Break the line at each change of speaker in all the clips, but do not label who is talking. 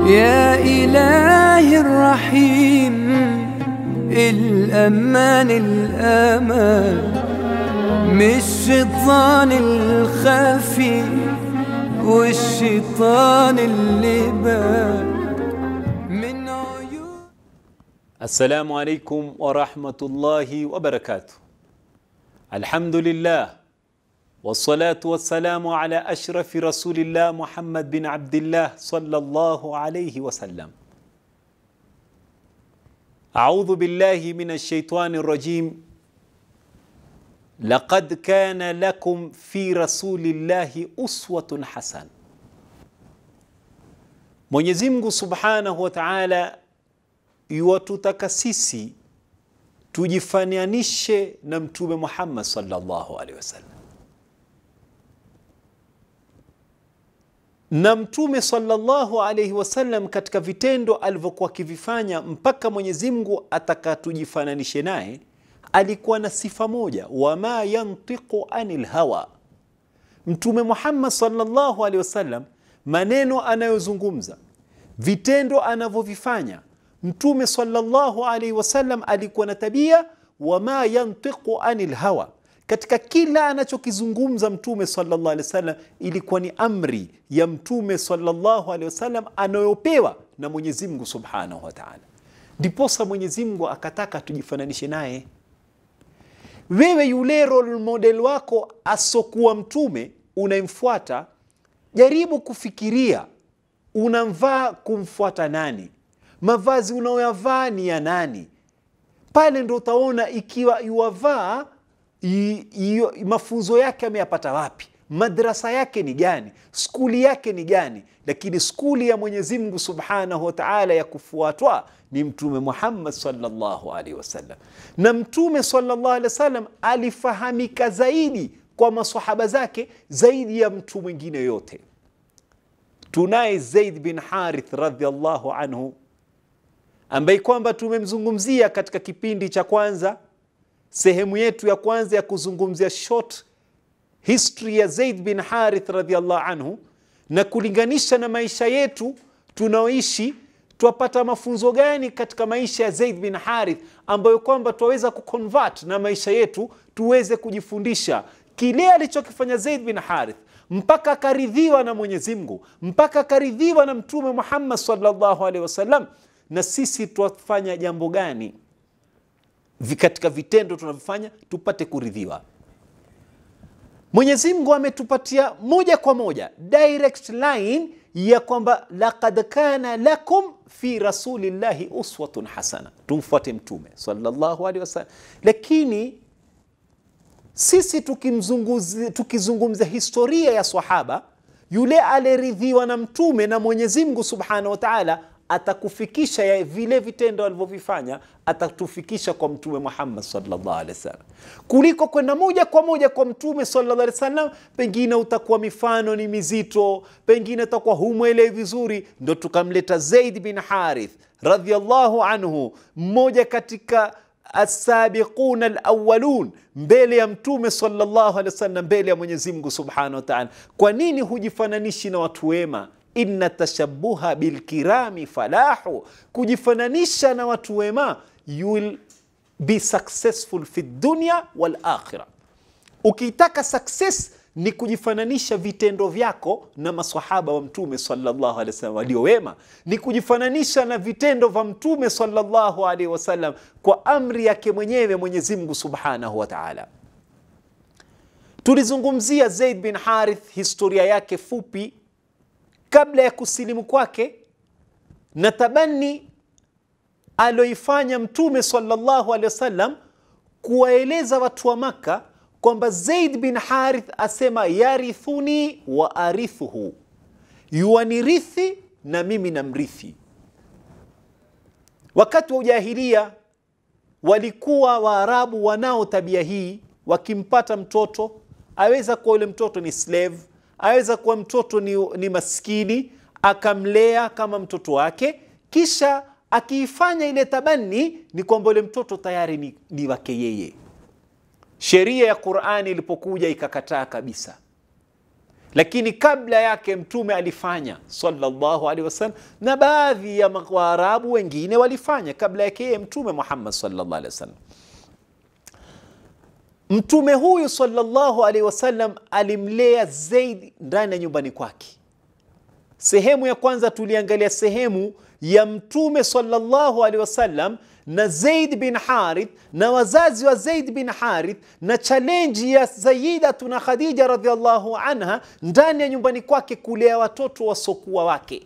يا إلهي الرحيم الأمان الأمان مش الشيطان الخفي والشيطان اللي بان من عيون
السلام عليكم ورحمة الله وبركاته الحمد لله والصلاة والسلام على أشرف رسول الله محمد بن عبد الله صلى الله عليه وسلم أعوذ بالله من الشيطان الرجيم لقد كان لكم في رسول الله أسوة حسنة Mwenyezi Mungu Subhanahu wa Ta'ala yuwatutaka sisi tujifananishe na Mtume Muhammad sallallahu alaihi wasallam. Na Mtume sallallahu alaihi wasallam katika vitendo alivyokuwa akivifanya mpaka Mwenyezi Mungu atakatujifananishe naye, alikuwa na sifa moja, wama yantiqu anil hawa. Mtume Muhammad sallallahu alaihi wasallam maneno anayozungumza, vitendo anavyovifanya, Mtume sallallahu alaihi wasallam alikuwa na tabia wama yantiqu anil hawa. Katika kila anachokizungumza Mtume sallallahu alaihi wasallam ilikuwa ni amri ya Mtume sallallahu alaihi wasallam anayopewa na Mwenyezi Mungu subhanahu wa taala. Ndiposa Mwenyezi Mungu akataka tujifananishe naye. Wewe yule role model wako asokuwa mtume unayemfuata, jaribu kufikiria unamvaa kumfuata nani, mavazi unayoyavaa ni ya nani. Pale ndo utaona ikiwa yuwavaa i- i- mafunzo yake ameyapata wapi, madrasa yake ni gani, skuli yake ni gani. Lakini skuli ya Mwenyezi Mungu subhanahu wa taala ya kufuatwa ni Mtume Muhammad sallallahu alaihi wasallam, na Mtume sallallahu alaihi wasallam alifahamika zaidi kwa masahaba zake zaidi ya mtu mwingine yote. Tunaye Zaid bin Harith radhiallahu anhu ambaye kwamba tumemzungumzia katika kipindi cha kwanza, sehemu yetu ya kwanza ya kuzungumzia short history ya Zaid bin Harith radhiallahu anhu, na kulinganisha na maisha yetu tunaoishi, twapata mafunzo gani katika maisha ya Zaid bin Harith ambayo kwamba twaweza kuconvert na maisha yetu tuweze kujifundisha kile alichokifanya Zaid bin Harith mpaka akaridhiwa na Mwenyezi Mungu, mpaka akaridhiwa na Mtume Muhammad sallallahu alaihi wasallam. Na sisi twafanya jambo gani vi- katika vitendo tunavyofanya tupate kuridhiwa? Mwenyezi Mungu ametupatia moja kwa moja direct line ya kwamba laqad kana lakum fi rasulillahi uswatun hasana, tumfuate Mtume sallallahu alaihi wasallam. Lakini sisi tukimzunguzi- tukizungumza historia ya sahaba yule aliyeridhiwa na mtume na Mwenyezi Mungu subhanahu wa taala atakufikisha ya vile vitendo alivyovifanya atatufikisha kwa mtume Muhammad sallallahu alaihi wasallam, kuliko kwenda moja kwa moja kwa mtume sallallahu alaihi wasallam. Pengine utakuwa mifano ni mizito, pengine utakuwa humwelewi vizuri, ndo tukamleta Zaid bin Harith radhiallahu anhu, mmoja katika asabiquna alawalun mbele ya mtume sallallahu alaihi wasallam, mbele ya Mwenyezi Mungu subhanahu wa taala. Kwa nini hujifananishi na watu wema? Inna tashabuha bilkirami falahu, kujifananisha na watu wema, you will be successful fi dunya wal akhira. Ukitaka success ni kujifananisha vitendo vyako na masahaba wa mtume sallallahu alaihi wasallam walio wema, ni kujifananisha na vitendo vya mtume sallallahu alaihi wasallam kwa amri yake mwenyewe Mwenyezi Mungu subhanahu wa taala. Tulizungumzia Zaid bin Harith, historia yake fupi kabla ya kusilimu kwake na tabani aloifanya mtume sallallahu alaihi wasallam kuwaeleza watu wa Makka kwamba Zaid bin Harith asema yarithuni wa arithuhu, yuwanirithi na mimi namrithi. Wakati wa ujahilia walikuwa Waarabu wanao tabia hii, wakimpata mtoto aweza kuwa yule mtoto ni slave, aweza kuwa mtoto ni, ni maskini, akamlea kama mtoto wake, kisha akiifanya ile tabani ni kwamba yule mtoto tayari ni, ni wake yeye. Sheria ya Qur'ani ilipokuja ikakataa kabisa. lakini kabla yake mtume alifanya sallallahu alaihi wasallam, na baadhi ya Waarabu wengine walifanya kabla yake yeye mtume Muhammad sallallahu alaihi wasallam. Mtume huyu sallallahu alaihi wasallam alimlea Zaid ndani ya nyumbani kwake. Sehemu ya kwanza tuliangalia sehemu ya mtume sallallahu alaihi wasallam na Zaid bin Harith na wazazi wa Zaid bin Harith na challenge ya Sayyidatuna Khadija radhiallahu anha ndani ya nyumbani kwake kulea watoto wasokuwa wake.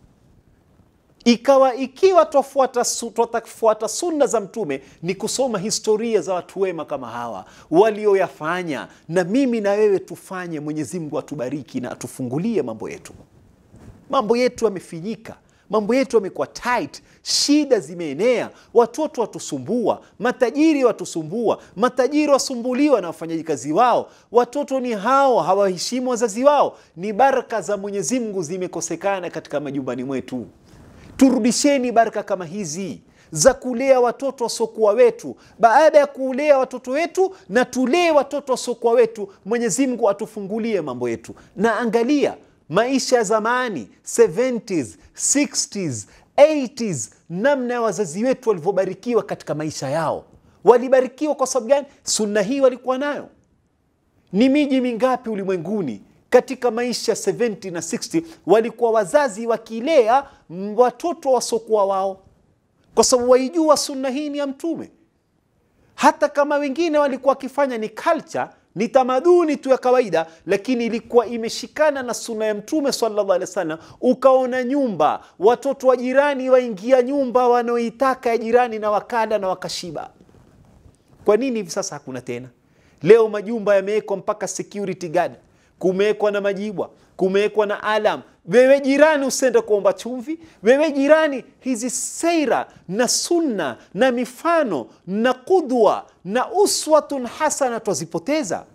Ikawa ikiwa twafuata su, tutafuata sunna za mtume ni kusoma historia za watu wema kama hawa walioyafanya, na mimi na wewe tufanye. Mwenyezi Mungu atubariki na atufungulie mambo yetu. Mambo yetu yamefinyika, mambo yetu yamekuwa tight, shida zimeenea, watoto watusumbua, matajiri watusumbua, matajiri wasumbuliwa na wafanyaji kazi wao, watoto ni hao hawaheshimu wazazi wao. Ni baraka za Mwenyezi Mungu zimekosekana katika majumbani mwetu. Turudisheni baraka kama hizi za kulea watoto wasiokuwa wetu. Baada ya kulea watoto wetu, na tulee watoto wasiokuwa wetu, Mwenyezi Mungu atufungulie mambo yetu. Na angalia maisha ya zamani 70s, 60s, 80s, namna ya wazazi wetu walivyobarikiwa katika maisha yao. Walibarikiwa kwa sababu gani? Sunna hii walikuwa nayo. Ni miji mingapi ulimwenguni katika maisha 70 na 60 walikuwa wazazi wakilea watoto wasiokuwa wao, kwa sababu waijua sunna hii ni ya Mtume. Hata kama wengine walikuwa wakifanya ni culture, ni tamaduni tu ya kawaida, lakini ilikuwa imeshikana na sunna ya Mtume sallallahu alaihi wasallam. Ukaona nyumba, watoto wa jirani waingia nyumba wanaoitaka ya jirani na wakala na wakashiba. Kwa nini hivi sasa hakuna tena? Leo majumba yamewekwa mpaka security guard kumewekwa na majibwa, kumewekwa na alam. Wewe jirani usende kuomba chumvi. Wewe jirani, hizi seira na sunna na mifano na qudwa na uswatun hasana twazipoteza.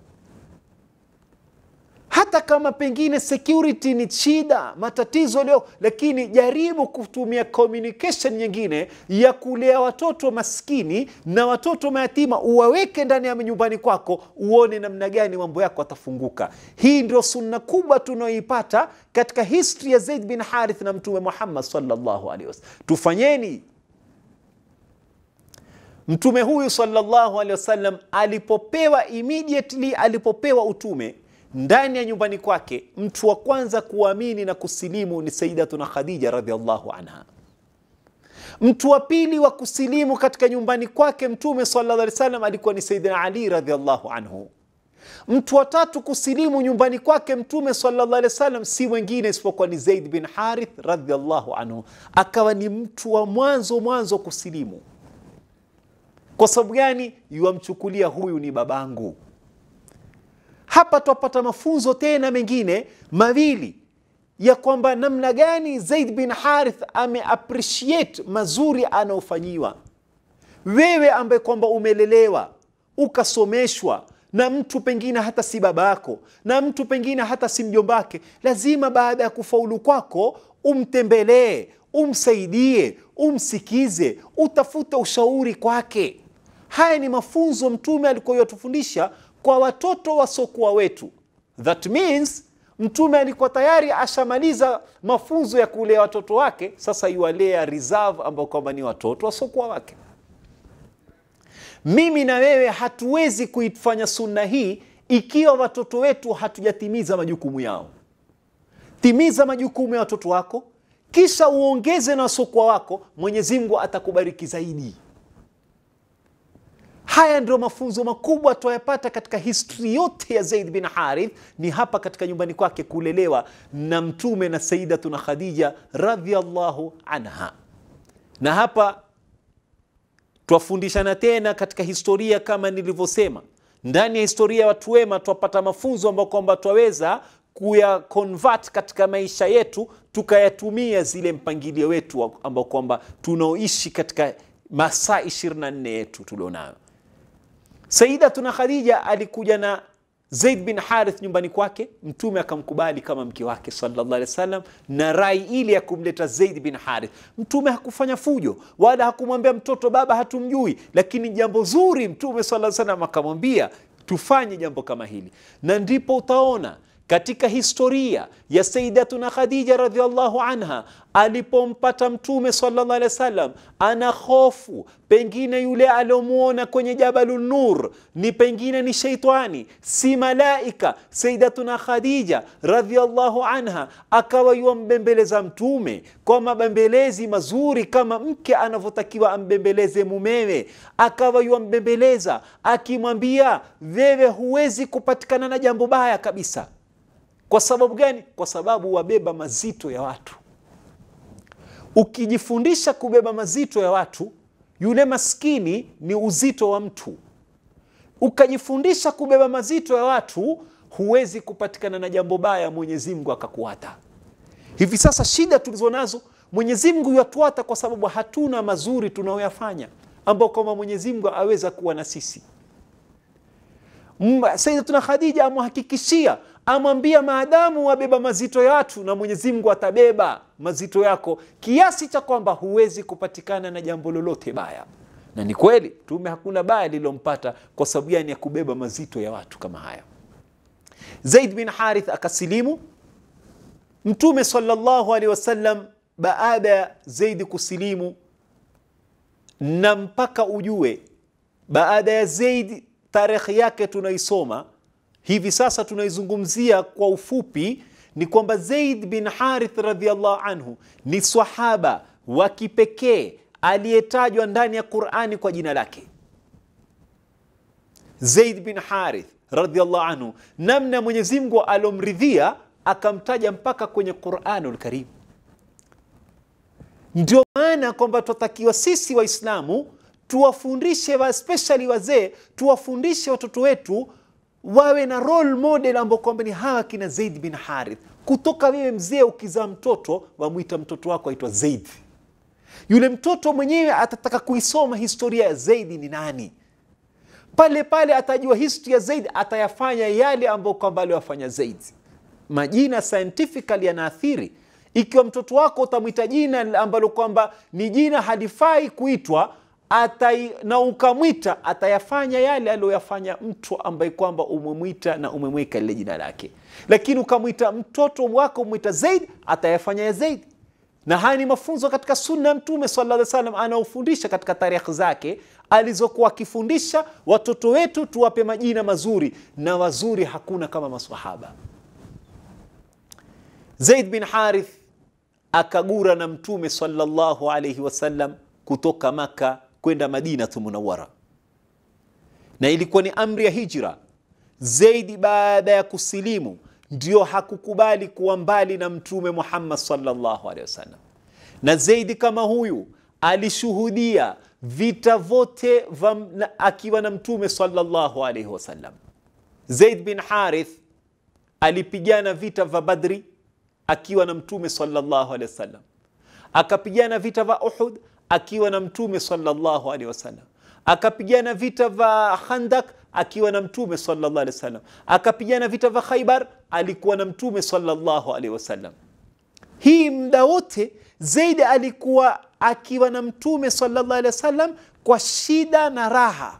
Hata kama pengine security ni shida, matatizo leo, lakini jaribu kutumia communication nyingine ya kulea watoto maskini na watoto mayatima, uwaweke ndani ya nyumbani kwako, uone namna gani mambo yako atafunguka. Hii ndio sunna kubwa tunayoipata katika history ya Zaid bin Harith na Mtume Muhammad sallallahu alaihi wasallam. Tufanyeni. Mtume huyu sallallahu alaihi wasallam alipopewa immediately, alipopewa utume ndani ya nyumbani kwake, mtu wa kwanza kuamini na kusilimu ni Sayyidatuna Khadija radhiallahu anha. Mtu wa pili wa kusilimu katika nyumbani kwake Mtume sallallahu alaihi wasallam alikuwa ni Sayyidina Ali radhiallahu anhu. Mtu wa tatu kusilimu nyumbani kwake Mtume sallallahu alaihi wasallam si mwingine isipokuwa ni Zaid bin Harith radhiallahu anhu, akawa ni mtu wa mwanzo mwanzo kusilimu. Kwa sababu gani? Yuwamchukulia huyu ni babangu. Hapa twapata mafunzo tena mengine mawili ya kwamba namna gani Zaid bin Harith ame appreciate mazuri anaofanyiwa. Wewe ambaye kwamba umelelewa ukasomeshwa na mtu pengine hata si baba yako na mtu pengine hata si mjombake, lazima baada ya kufaulu kwako umtembelee, umsaidie, umsikize, utafute ushauri kwake. Haya ni mafunzo Mtume alikuwa yatufundisha kwa watoto wasiokuwa wetu. That means Mtume alikuwa tayari ashamaliza mafunzo ya kulea watoto wake, sasa iwalea reserve ambao kwamba ni watoto wasiokuwa wake. Mimi na wewe hatuwezi kuifanya sunna hii ikiwa watoto wetu hatujatimiza majukumu yao. Timiza majukumu ya watoto wako, kisha uongeze na wasiokuwa wako. Mwenyezi Mungu atakubariki zaidi. Haya ndio mafunzo makubwa twayapata katika historia yote ya Zaid bin Harith, ni hapa katika nyumbani kwake kulelewa na Mtume na Sayyidatuna Khadija radhiallahu anha. Na hapa twafundishana tena katika historia, kama nilivyosema, ndani ya historia ya watu wema twapata mafunzo ambayo kwamba twaweza kuya convert katika maisha yetu tukayatumia zile mpangilio wetu ambao kwamba tunaoishi katika masaa 24 yetu tulionayo. Sayyidatuna Khadija alikuja na Zaid bin Harith nyumbani kwake, Mtume akamkubali kama mke wake sallallahu alaihi wasallam, na rai ile ya kumleta Zaid bin Harith. Mtume hakufanya fujo wala hakumwambia mtoto baba hatumjui, lakini jambo zuri Mtume sallallahu alaihi wasallam akamwambia tufanye jambo kama hili, na ndipo utaona katika historia ya Sayyidatuna Khadija radhiallahu anha alipompata Mtume sallallahu alaihi wasallam, ana hofu pengine yule aliomwona kwenye Jabalun Nur ni pengine ni sheitani, si malaika. Sayyidatuna Khadija radhiallahu anha akawa yuambembeleza Mtume kwa mabembelezi mazuri kama mke anavyotakiwa ambembeleze mumewe, akawa yuambembeleza akimwambia, wewe huwezi kupatikana na jambo baya kabisa. Kwa sababu gani? Kwa sababu wabeba mazito ya watu. Ukijifundisha kubeba mazito ya watu, yule maskini ni uzito wa mtu. Ukajifundisha kubeba mazito ya watu, huwezi kupatikana na jambo baya, Mwenyezi Mungu akakuata. Hivi sasa shida tulizo nazo, Mwenyezi Mungu yatuata kwa sababu hatuna mazuri tunayoyafanya, ambao kwamba Mwenyezi Mungu aweza kuwa na sisi. Sayyidatuna Khadija amwhakikishia amwambia maadamu wabeba mazito ya watu na Mwenyezi Mungu atabeba mazito yako kiasi cha kwamba huwezi kupatikana na jambo lolote baya. Na ni kweli Mtume hakuna baya lililompata kwa sababu gani? Ya kubeba mazito ya watu kama haya. Zaid bin Harith akasilimu. Mtume sallallahu alaihi wasallam baada ya Zaidi kusilimu, na mpaka ujue baada ya Zaidi tarehe yake tunaisoma hivi sasa tunaizungumzia kwa ufupi, ni kwamba Zaid bin Harith radhiallahu anhu ni sahaba wa kipekee aliyetajwa ndani ya Qurani kwa jina lake. Zaid bin Harith radhiallahu anhu, namna Mwenyezi Mungu alomridhia akamtaja mpaka kwenye Quranul Karim. Ndio maana kwamba tunatakiwa sisi Waislamu tuwafundishe especially wazee, tuwafundishe watoto wetu wawe na role model ambao kwamba ni hawa kina Zaid bin Harith. Kutoka wewe mzee ukizaa mtoto wamwita mtoto wako aitwa Zaid, yule mtoto mwenyewe atataka kuisoma historia ya Zaidi ni nani, pale pale atajua history ya Zaid, atayafanya yale ambayo kwamba aliwafanya Zaid. Majina scientifically yanaathiri. Ikiwa mtoto wako utamwita jina ambalo kwamba ni jina halifai kuitwa atai, na ukamwita atayafanya yale aliyoyafanya mtu ambaye kwamba umemwita na umemweka lile jina lake. Lakini ukamwita mtoto wako umwita Zaid, atayafanya ya Zaid. Na haya ni mafunzo katika sunna ya Mtume sallallahu alaihi wasallam anaofundisha katika tarehe zake alizokuwa akifundisha watoto wetu, tuwape majina mazuri na wazuri, hakuna kama maswahaba. Zaid bin Harith akagura na Mtume sallallahu alaihi wasallam kutoka Maka kwenda Madinatu Munawara, na ilikuwa ni amri ya hijra. Zaidi baada ya kusilimu ndio hakukubali kuwa mbali na Mtume Muhammad sallallahu alaihi wasallam, na Zaidi kama huyu alishuhudia vita vyote akiwa na Mtume sallallahu alaihi wasallam. Zaid bin Harith alipigana vita vya Badri akiwa na Mtume sallallahu alaihi wasallam, akapigana vita vya Uhud akiwa na Mtume sallallahu alaihi wasallam, akapigana vita vya Khandak akiwa na Mtume sallallahu alaihi wasallam, akapigana vita vya Khaibar alikuwa na Mtume sallallahu alaihi wasallam. Hii muda wote Zaidi alikuwa akiwa na Mtume sallallahu alaihi wasallam kwa shida na raha,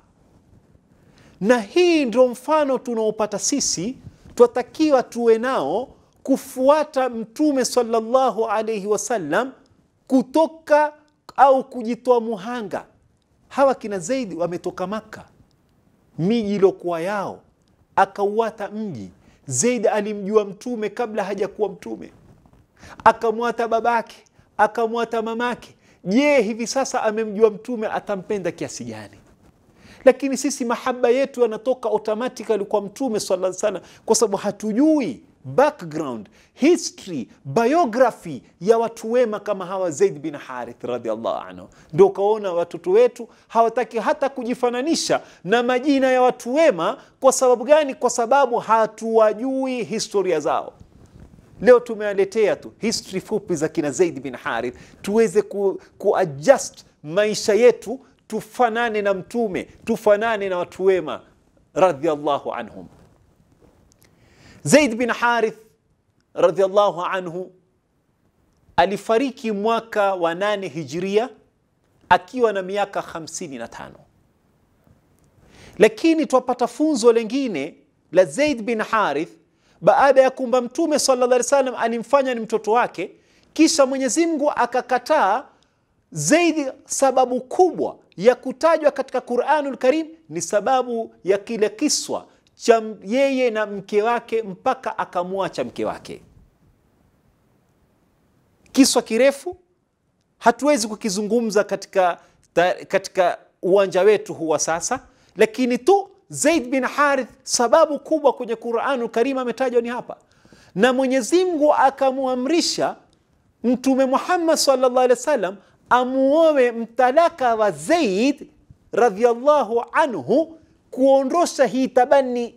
na hii ndio mfano tunaopata sisi, twatakiwa tuwe nao kufuata Mtume sallallahu alaihi wasallam kutoka au kujitoa muhanga. Hawa kina Zaidi wametoka Maka, miji iliokuwa yao, akauata mji. Zaidi alimjua Mtume kabla hajakuwa Mtume, akamwata babake, akamwata mamake. Je, hivi sasa amemjua Mtume, atampenda kiasi gani? Lakini sisi mahaba yetu yanatoka automatically kwa Mtume sallallahu alaihi wasallam, kwa sababu hatujui background history biography ya watu wema kama hawa Zaid bin Harith radhiallahu anhu. Ndio ukaona watoto wetu hawataki hata kujifananisha na majina ya watu wema. Kwa sababu gani? Kwa sababu hatuwajui historia zao. Leo tumewaletea tu history fupi za kina Zaid bin Harith tuweze ku, kuadjust maisha yetu tufanane na Mtume, tufanane na watu wema radhiallahu anhum. Zaid bin Harith radhiallahu anhu alifariki mwaka wa nane hijiria akiwa na miaka 55, lakini twapata funzo lengine la Zaid bin Harith baada ya kumba mtume sallallahu alaihi wasallam alimfanya ni mtoto wake kisha mwenyezi mungu akakataa zaidi sababu kubwa ya kutajwa katika quranul karim ni sababu ya kile kiswa cha yeye na mke wake mpaka akamwacha mke wake kiswa kirefu hatuwezi kukizungumza katika, ta, katika uwanja wetu huwa sasa lakini tu zaid bin harith sababu kubwa kwenye quranu karim ametajwa ni hapa na mwenyezi mungu akamwamrisha mtume muhammad sallallahu alaihi wasallam amuowe mtalaka wa zaid radhiallahu anhu kuondosha hii tabani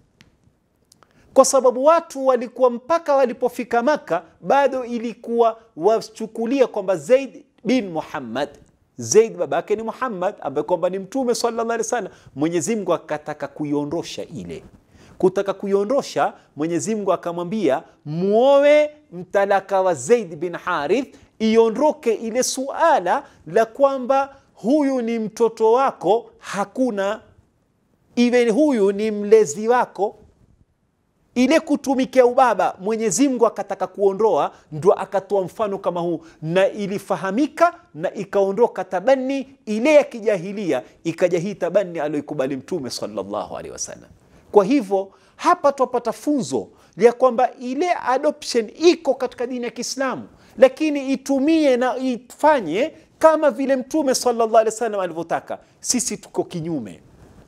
kwa sababu watu walikuwa mpaka walipofika maka bado ilikuwa wachukulia kwamba zaid bin muhammad zaid baba yake ni muhammad ambaye kwamba ni mtume sallallahu alaihi wasallam mwenyezi mungu akataka kuiondosha ile kutaka kuiondosha mwenyezi mungu akamwambia muowe mtalaka wa zaid bin harith iondoke ile suala la kwamba huyu ni mtoto wako hakuna iwe huyu ni mlezi wako ile kutumikia ubaba mwenyezi mungu akataka kuondoa ndo akatoa mfano kama huu na ilifahamika na ikaondoka tabani ile ya kijahilia ikaja hii tabani aliyoikubali mtume salllahu alehi wasallam kwa hivyo hapa twapata funzo ya kwamba ile adoption iko katika dini ya kiislamu lakini itumie na ifanye kama vile mtume salllah alehi wasallam alivyotaka sisi tuko kinyume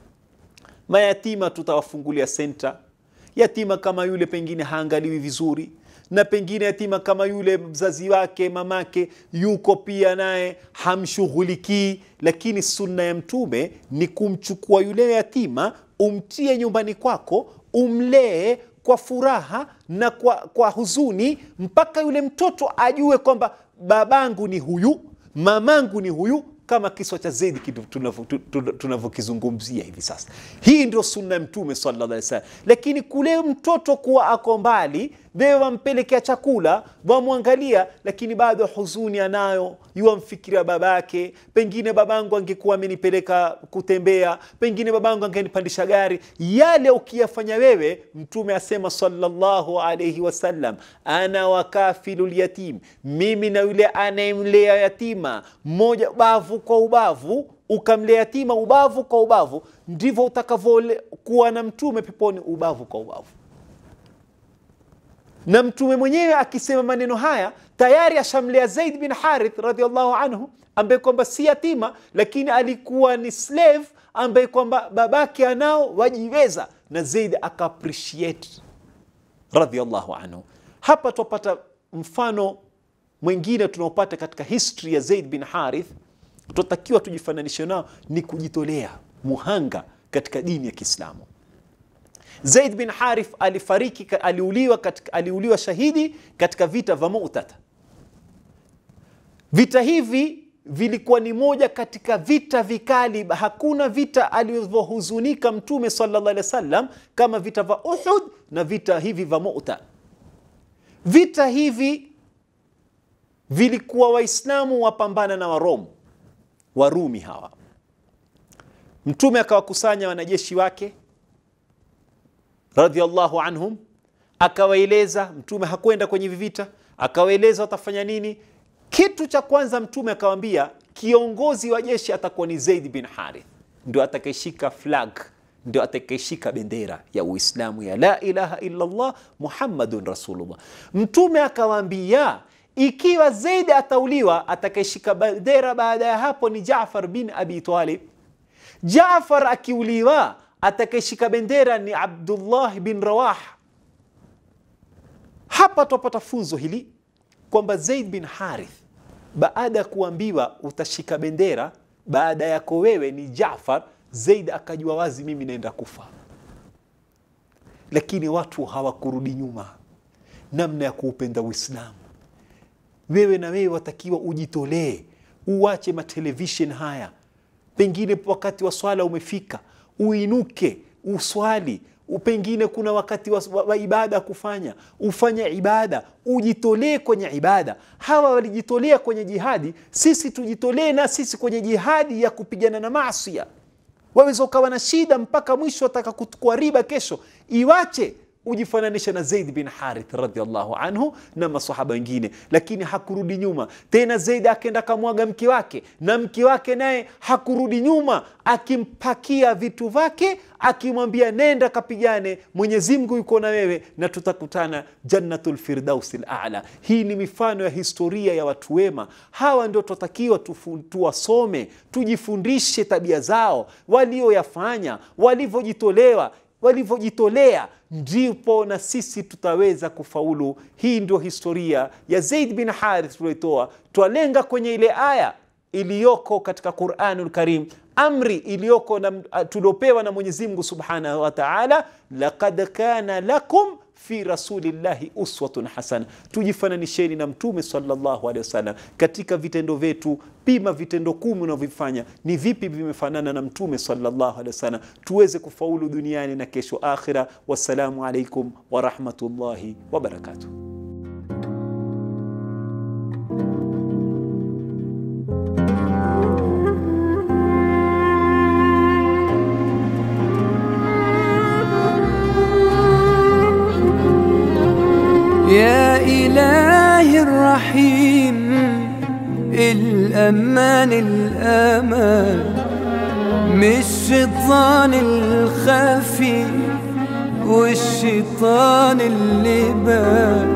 mayatima tutawafungulia senta yatima kama yule pengine haangaliwi vizuri na pengine yatima kama yule mzazi wake mamake yuko pia naye hamshughulikii lakini sunna ya mtume ni kumchukua yule yatima umtie nyumbani kwako umlee kwa furaha na kwa, kwa huzuni mpaka yule mtoto ajue kwamba babangu ni huyu mamangu ni huyu kama kiswa cha Zaidi tunavyokizungumzia hivi sasa. Hii ndio sunna ya Mtume sallallahu alaihi wasallam. Lakini kule mtoto kuwa ako mbali, wewe wampelekea chakula, wamwangalia, lakini bado huzuni anayo, yuwamfikiria babake, pengine babangu angekuwa amenipeleka kutembea, pengine babangu angenipandisha gari. Yale ukiyafanya wewe, Mtume asema sallallahu alaihi wasallam, ana wakafilu lyatim, mimi na yule anayemlea yatima, mmoja bavu kwa ubavu ukamlea yatima ubavu kwa ubavu, ndivyo utakavyokuwa na mtume peponi, ubavu kwa ubavu. Na mtume mwenyewe akisema maneno haya tayari ashamlea Zaid bin Harith radhiallahu anhu, ambaye kwamba si yatima, lakini alikuwa ni slave ambaye kwamba babake anao wajiweza, na Zaid aka appreciate radhiallahu anhu. Hapa twapata mfano mwingine tunaopata katika history ya Zaid bin Harith tunatakiwa tujifananishe nao ni kujitolea muhanga katika dini ya Kiislamu. Zaid bin Harith alifariki, aliuliwa, katika, aliuliwa shahidi katika vita vya Mu'tata. Vita hivi vilikuwa ni moja katika vita vikali. Hakuna vita alivyohuzunika Mtume sallallahu alaihi wasallam kama vita vya Uhud na vita hivi vya Mu'ta. Vita hivi vilikuwa Waislamu wapambana na Waromu Warumi hawa. Mtume akawakusanya wanajeshi wake radhiallahu anhum, akawaeleza. Mtume hakwenda kwenye hivi vita, akawaeleza watafanya nini. Kitu cha kwanza Mtume akawaambia kiongozi wa jeshi atakuwa ni Zaid bin Harith, ndio atakayeshika flag, ndio atakayeshika bendera ya Uislamu ya la ilaha illa Allah Muhammadun Rasulullah. Mtume akawaambia ikiwa Zaid atauliwa, atakayeshika bendera baada ya hapo ni Jaafar bin Abi Talib. Jaafar akiuliwa, atakayeshika bendera ni Abdullah bin Rawah. Hapa twapata funzo hili kwamba Zaid bin Harith baada ya kuambiwa utashika bendera, baada yako wewe ni Jaafar, Zaid akajua wazi, mimi naenda kufa. Lakini watu hawakurudi nyuma namna ya kuupenda Uislamu wewe na wewe watakiwa ujitolee, uache matelevishen haya. Pengine wakati wa swala umefika, uinuke uswali. Pengine kuna wakati wa, wa, wa ibada kufanya, ufanye ibada, ujitolee kwenye ibada. Hawa walijitolea kwenye jihadi, sisi tujitolee na sisi kwenye jihadi ya kupigana na maasia. Waweza ukawa na shida mpaka mwisho, wataka kuchukua riba kesho, iwache ujifananisha na Zaid bin Harith radhiallahu anhu na masahaba wengine, lakini hakurudi nyuma tena. Zaid akenda akamwaga mke wake, na mke wake naye hakurudi nyuma, akimpakia vitu vyake, akimwambia nenda kapigane, Mwenyezi Mungu yuko na wewe na tutakutana jannatul firdausil a'la. Hii ni mifano ya historia ya watu wema. Hawa ndio tunatakiwa tuwasome, tujifundishe tabia zao, walioyafanya, walivyojitolewa walivyojitolea ndipo na sisi tutaweza kufaulu. Hii ndio historia ya Zaid bin Harith tulioitoa. Twalenga kwenye ile aya iliyoko katika Quranul Karim, amri iliyoko tuliopewa na Mwenyezi Mungu subhanahu wa taala, laqad kana lakum fi rasulillahi uswatun hasana. Tujifananisheni na Mtume sallallahu alaihi wasallam katika vitendo vyetu. Pima vitendo kumi unavyofanya ni vipi vimefanana na Mtume sallallahu alaihi wasallam, tuweze kufaulu duniani na kesho akhira. Wassalamu alaikum warahmatullahi wabarakatuh.
يا إلهي الرحيم الأمان الأمان مش الشيطان الخفي والشيطان اللي بان